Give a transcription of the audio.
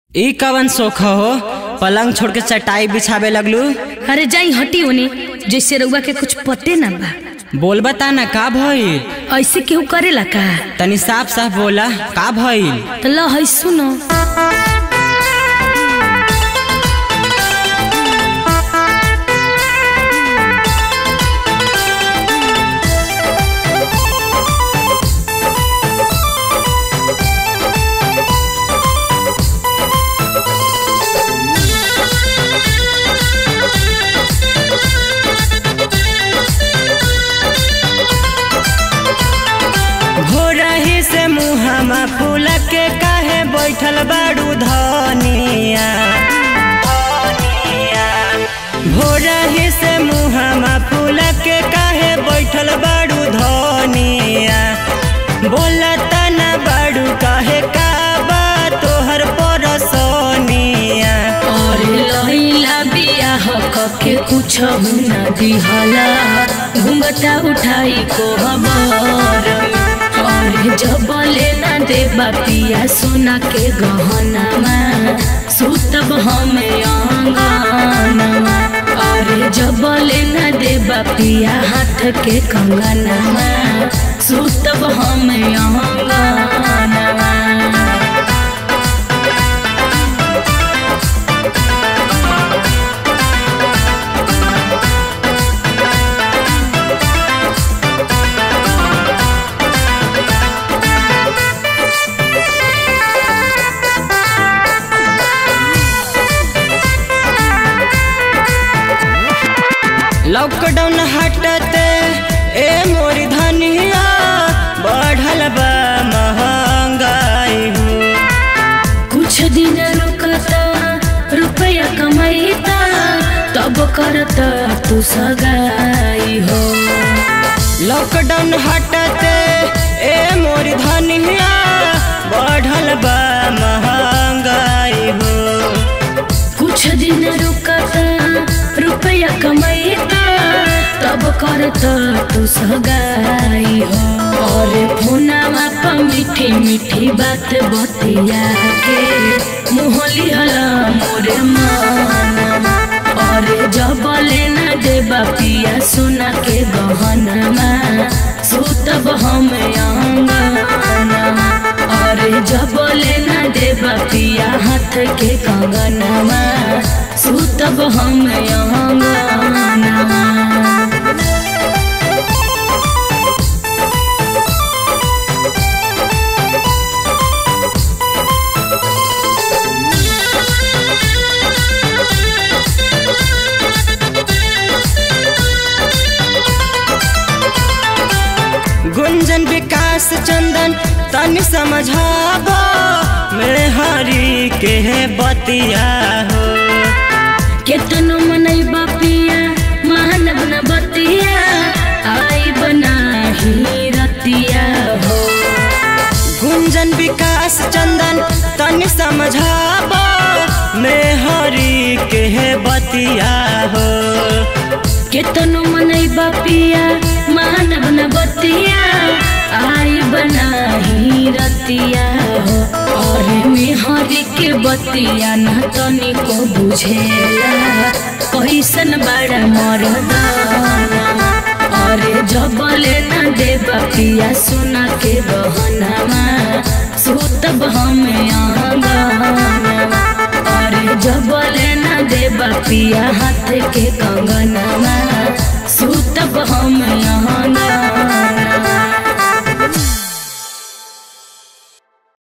ई कवन शोख हो पलंग छोड़ के चटाई बिछावे लगलू अरे जाई हटी ओने जैसे रउआ के कुछ पते ना बा बोल बता ना का भइल ऐसे केहू करेला का तनी साफ साफ बोला का भइल तो ल है सुनो भोरही से मुहमा फूल के काहे बैठल बाड़ू धनिया भोरही से मुहमा फूल के काहे बैठल बाड़ू धनिया बोलता ना बाड़ू काहे का बा तोहर परसनिया अरे लैला बियाह कके कुछ न दिहला घुंघटा उठाई को हमार अरे जब लेना देबा पिया सोना के गहनामा सुतब हमें अंगनामा अरे जब लेना देबा पिया हाथ के कंगनामा सुतब हमें अंगनामा लॉकडाउन हटते ए मोरी धनिया बढ़ल बा महंगाई हो कुछ दिन रुकता रुपया कमाईता तब करता तू सगाई हो लॉकडाउन हटते ए मोरी धनिया बढ़ल बा महंगाई हो कुछ दिन रुकता रुपया कमाईता तब करता तू सगाई हो और फोनामा पर मीठी मीठी बात बतिया के मुहली हला मोरे माना और जब लेना देबा पिया सोना के गहनामा सुतब हम अंगनामा और जब लेना देबा पिया हाथ के कंगनामा सुतब हम अंगनामा गुंजन विकास चंदन तनि समझाबो मेरे हरी के बतिया हो केतनो मनई बापिया मानव न बतिया आई बनाही रतिया हो गुंजन विकास चंदन तनि समझाबो मेरे हरी के बतिया हो केतनो मनई बापिया मानव न बतिया आई बनाही रतिया हो और मेहरी के बतिया न तनिको बुझेला कैसन बड़ा मरदाना और जब लेना देबा पिया सोना के गहनामा सुतब हमें आंगनामा और जब लेना देबा पिया हाथ के कंगनामा